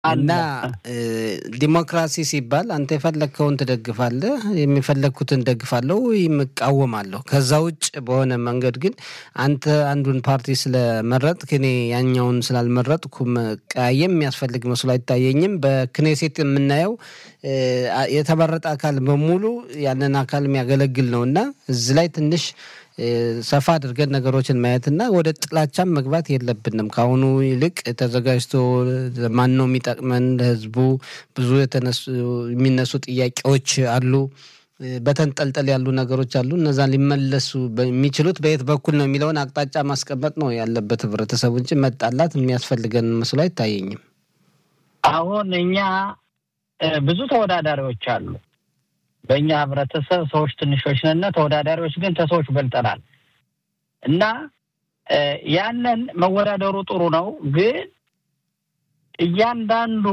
እና ዲሞክራሲ ሲባል አንተ የፈለግከውን ትደግፋለህ፣ የሚፈለግኩትን ደግፋለሁ ወይም እቃወማለሁ። ከዛ ውጭ በሆነ መንገድ ግን አንተ አንዱን ፓርቲ ስለመረጥክ እኔ ያኛውን ስላልመረጥኩ መቀያየም የሚያስፈልግ መስሎ አይታየኝም። በክኔሴት የምናየው የተመረጠ አካል በሙሉ ያንን አካል የሚያገለግል ነው እና እዚህ ላይ ትንሽ ሰፋ አድርገን ነገሮችን ማየትና ወደ ጥላቻም መግባት የለብንም። ከአሁኑ ይልቅ ተዘጋጅቶ ማን ነው የሚጠቅመን ለህዝቡ ብዙ የሚነሱ ጥያቄዎች አሉ። በተንጠልጠል ያሉ ነገሮች አሉ። እነዛን ሊመለሱ የሚችሉት በየት በኩል ነው የሚለውን አቅጣጫ ማስቀመጥ ነው ያለበት ህብረተሰቡ እንጂ መጣላት የሚያስፈልገን መስሎ አይታየኝም። አሁን እኛ ብዙ ተወዳዳሪዎች አሉ። በእኛ ህብረተሰብ ሰዎች ትንሾች ነን፣ ተወዳዳሪዎች ግን ከሰዎች በልጠናል። እና ያንን መወዳደሩ ጥሩ ነው። ግን እያንዳንዱ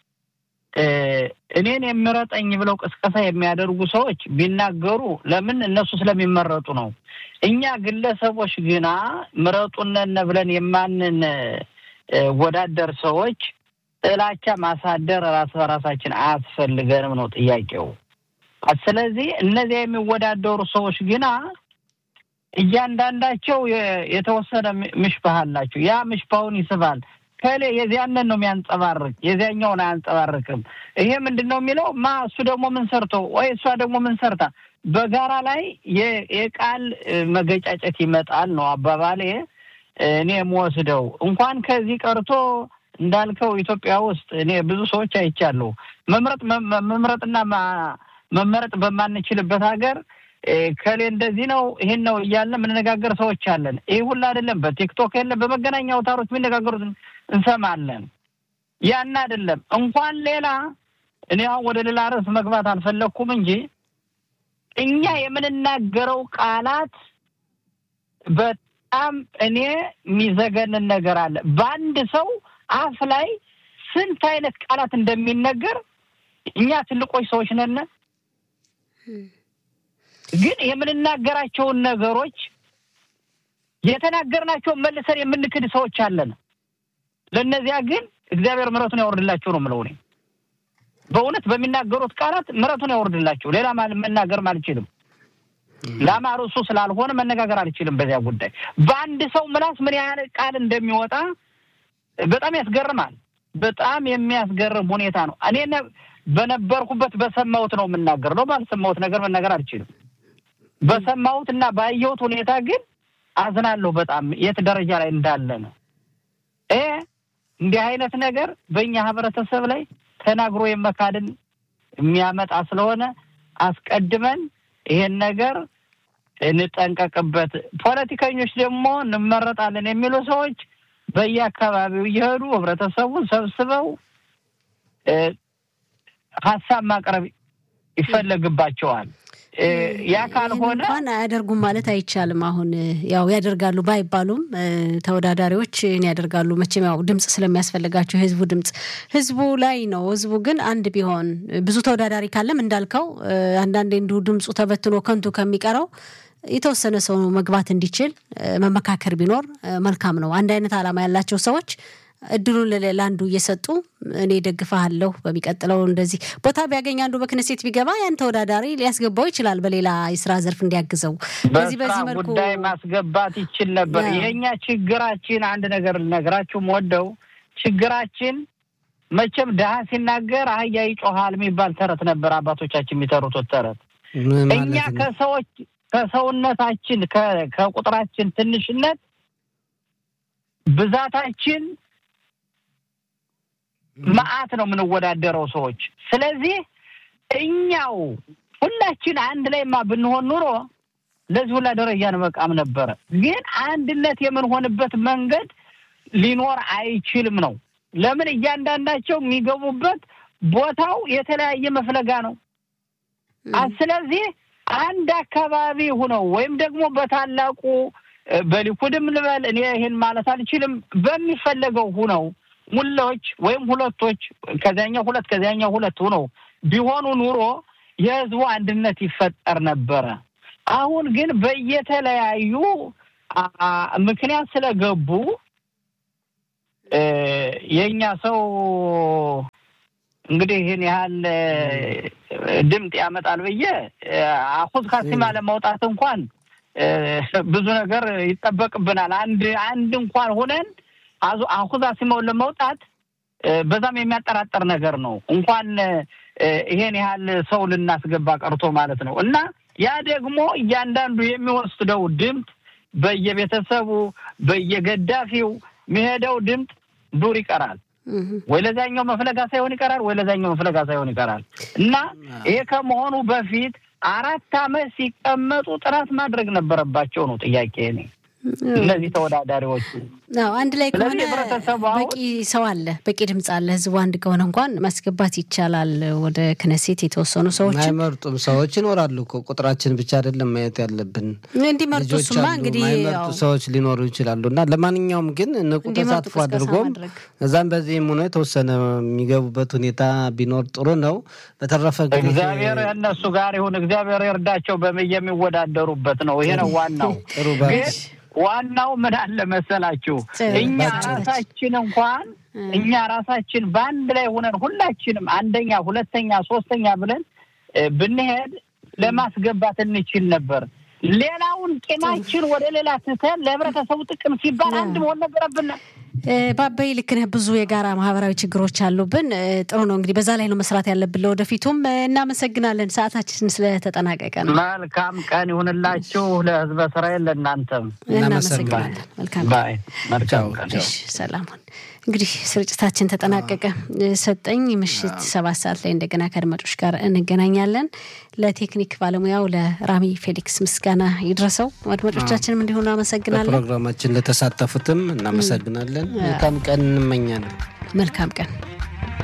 እኔን የሚረጠኝ ብለው ቅስቀሳ የሚያደርጉ ሰዎች ቢናገሩ ለምን እነሱ ስለሚመረጡ ነው። እኛ ግለሰቦች ግና ምረጡነን ብለን የማንን ወዳደር ሰዎች ጥላቻ ማሳደር ራስ በራሳችን አያስፈልገንም ነው ጥያቄው። ስለዚህ እነዚያ የሚወዳደሩ ሰዎች ግና እያንዳንዳቸው የተወሰነ ምሽባህ አላቸው። ያ ምሽባውን ይስባል። ከሌ የዚያንን ነው የሚያንጸባርቅ፣ የዚያኛውን አያንጸባርቅም። ይሄ ምንድን ነው የሚለው ማ እሱ ደግሞ ምን ሰርቶ ወይ እሷ ደግሞ ምን ሰርታ በጋራ ላይ የቃል መገጫጨት ይመጣል ነው አባባሌ። እኔ የምወስደው እንኳን ከዚህ ቀርቶ እንዳልከው ኢትዮጵያ ውስጥ እኔ ብዙ ሰዎች አይቻለሁ። መምረጥ መምረጥና መመረጥ በማንችልበት ሀገር ከሌ እንደዚህ ነው ይሄን ነው እያልን የምንነጋገር ሰዎች አለን። ይህ ሁሉ አይደለም። በቲክቶክ የለ በመገናኛ አውታሮች የሚነጋገሩት እንሰማለን። ያን አይደለም እንኳን ሌላ እኔ አሁን ወደ ሌላ ርዕስ መግባት አልፈለግኩም እንጂ እኛ የምንናገረው ቃላት በጣም እኔ የሚዘገንን ነገር አለ። በአንድ ሰው አፍ ላይ ስንት አይነት ቃላት እንደሚነገር እኛ ትልቆች ሰዎች ነን። ግን የምንናገራቸውን ነገሮች የተናገርናቸውን መልሰን የምንክድ ሰዎች አለን። ለእነዚያ ግን እግዚአብሔር ምሕረቱን ያወርድላቸው ነው የምለው እኔ። በእውነት በሚናገሩት ቃላት ምሕረቱን ያወርድላቸው። ሌላ መናገርም አልችልም። ለአማሩ እሱ ስላልሆነ መነጋገር አልችልም በዚያ ጉዳይ። በአንድ ሰው ምላስ ምን ያህል ቃል እንደሚወጣ በጣም ያስገርማል። በጣም የሚያስገርም ሁኔታ ነው። እኔ በነበርኩበት በሰማሁት ነው የምናገር ነው። ባልሰማሁት ነገር መናገር አልችልም። በሰማሁት እና ባየሁት ሁኔታ ግን አዝናለሁ በጣም የት ደረጃ ላይ እንዳለ ነው። ይሄ እንዲህ አይነት ነገር በእኛ ህብረተሰብ ላይ ተናግሮ የመካድን የሚያመጣ ስለሆነ አስቀድመን ይሄን ነገር እንጠንቀቅበት። ፖለቲከኞች ደግሞ እንመረጣለን የሚሉ ሰዎች በየአካባቢው እየሄዱ ህብረተሰቡን ሰብስበው ሀሳብ ማቅረብ ይፈለግባቸዋል። ያ ካልሆነ እንኳን አያደርጉም ማለት አይቻልም። አሁን ያው ያደርጋሉ ባይባሉም ተወዳዳሪዎች ያደርጋሉ። መቼም ያው ድምፅ ስለሚያስፈልጋቸው የህዝቡ ድምፅ ህዝቡ ላይ ነው። ህዝቡ ግን አንድ ቢሆን ብዙ ተወዳዳሪ ካለም እንዳልከው አንዳንዴ እንዲሁ ድምፁ ተበትኖ ከንቱ ከሚቀረው የተወሰነ ሰው መግባት እንዲችል መመካከር ቢኖር መልካም ነው። አንድ አይነት ዓላማ ያላቸው ሰዎች እድሉን ለአንዱ እየሰጡ እኔ ደግፋለሁ፣ በሚቀጥለው እንደዚህ ቦታ ቢያገኝ አንዱ በክነሴት ቢገባ ያን ተወዳዳሪ ሊያስገባው ይችላል፣ በሌላ የስራ ዘርፍ እንዲያግዘው። በዚህ በዚህ መልኩ ጉዳይ ማስገባት ይችል ነበር። የእኛ ችግራችን አንድ ነገር ልነግራችሁ ወደው ችግራችን መቼም ድሀ ሲናገር አህያ ይጮሃል የሚባል ተረት ነበር አባቶቻችን የሚተሩት ተረት። እኛ ከሰዎች ከሰውነታችን ከቁጥራችን ትንሽነት ብዛታችን መዓት ነው የምንወዳደረው ሰዎች። ስለዚህ እኛው ሁላችን አንድ ላይማ ብንሆን ኑሮ ለዚህ ሁላ ደረጃ እንበቃም ነበረ። ግን አንድነት የምንሆንበት መንገድ ሊኖር አይችልም ነው። ለምን እያንዳንዳቸው የሚገቡበት ቦታው የተለያየ መፍለጋ ነው። ስለዚህ አንድ አካባቢ ሁነው ወይም ደግሞ በታላቁ በሊኩድም ልበል እኔ ይሄን ማለት አልችልም። በሚፈለገው ሁነው ሙላዎች ወይም ሁለቶች ከዚያኛው ሁለት ከዚያኛው ሁለት ሁነው ቢሆኑ ኑሮ የህዝቡ አንድነት ይፈጠር ነበረ። አሁን ግን በየተለያዩ ምክንያት ስለገቡ የእኛ ሰው እንግዲህ ይህን ያህል ድምፅ ያመጣል ብዬ አሁዝ ካሲማ ለማውጣት እንኳን ብዙ ነገር ይጠበቅብናል። አንድ አንድ እንኳን ሆነን አሁዝ ካሲማውን ለማውጣት በዛም የሚያጠራጠር ነገር ነው። እንኳን ይሄን ያህል ሰው ልናስገባ ቀርቶ ማለት ነው። እና ያ ደግሞ እያንዳንዱ የሚወስደው ድምፅ በየቤተሰቡ በየገዳፊው የሚሄደው ድምፅ ዱር ይቀራል። ወይ ለዛኛው መፍለጋ ሳይሆን ይቀራል፣ ወይ ለዛኛው መፍለጋ ሳይሆን ይቀራል እና ይሄ ከመሆኑ በፊት አራት ዓመት ሲቀመጡ ጥናት ማድረግ ነበረባቸው ነው ጥያቄ እኔ እነዚህ ተወዳዳሪዎች አዎ አንድ ላይ ከሆነ በቂ ሰው አለ፣ በቂ ድምፅ አለ። ህዝቡ አንድ ከሆነ እንኳን ማስገባት ይቻላል። ወደ ክነሴት የተወሰኑ ሰዎች አይመርጡም ሰዎች ይኖራሉ እኮ ቁጥራችን ብቻ አይደለም ማየት ያለብን። እንዲመርጡ እሱማ እንግዲህ ማይመርጡ ሰዎች ሊኖሩ ይችላሉ እና ለማንኛውም ግን ንቁ ተሳትፎ አድርጎም እዛም በዚህም ሆኖ የተወሰነ የሚገቡበት ሁኔታ ቢኖር ጥሩ ነው። በተረፈ እግዚአብሔር እነሱ ጋር ይሁን፣ እግዚአብሔር ይርዳቸው። የሚወዳደሩበት ነው። ይሄ ነው ዋናው ጥሩ ዋናው ምን አለ መሰላችሁ፣ እኛ ራሳችን እንኳን እኛ ራሳችን በአንድ ላይ ሆነን ሁላችንም አንደኛ፣ ሁለተኛ፣ ሶስተኛ ብለን ብንሄድ ለማስገባት እንችል ነበር። ሌላውን ቂማችን ወደ ሌላ ትተን ለህብረተሰቡ ጥቅም ሲባል አንድ መሆን ነበረብን። ባበይ ልክ ነህ። ብዙ የጋራ ማህበራዊ ችግሮች አሉብን። ጥሩ ነው እንግዲህ በዛ ላይ ነው መስራት ያለብን ለወደፊቱም። እናመሰግናለን። ሰዓታችን ስለተጠናቀቀ ነው። መልካም ቀን ይሁንላችሁ ለህዝበ እስራኤል፣ ለእናንተም እናመሰግናለን። መልካም መልካም ቀን። ሰላሙን እንግዲህ ስርጭታችን ተጠናቀቀ። ሰጠኝ ምሽት ሰባት ሰዓት ላይ እንደገና ከአድማጮች ጋር እንገናኛለን። ለቴክኒክ ባለሙያው ለራሚ ፌሊክስ ምስጋና ይድረሰው። አድማጮቻችንም እንዲሆኑ አመሰግናለን። ፕሮግራማችን ለተሳተፉትም እናመሰግናለን። መልካም ቀን እንመኛለን። መልካም ቀን